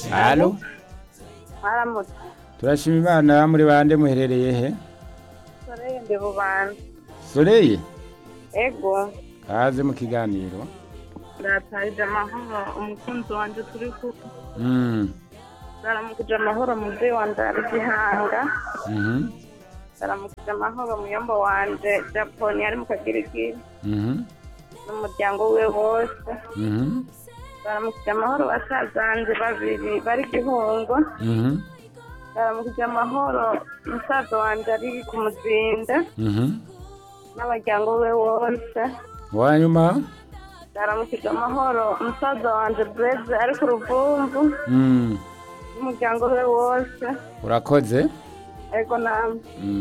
Halo mwaramutse turashima imana muri bande muherereye he soreye ndi bubanza soreye ego kaze mu kiganiro ndatarije amahoro umukunzi wanje turi kumwe Mm, ndaramukije amahoro muvyeyi wanje ari gihanga mhm, ndaramukije amahoro muyombo wanje japoni ari mu kagirigiri mhm, n'umuryango wiwe wose mhm, ndaramukije amahoro basazanje babiri bari gihungo mhm, ndaramukije amahoro musaza wanje ari ku muzinda mhm. n'abaryango wiwe wose wanyuma ndaramukije amahoro umusaza wanje breze ari ku ruvumvu Mm, n'umuryango we wose urakoze ego namwe Mm.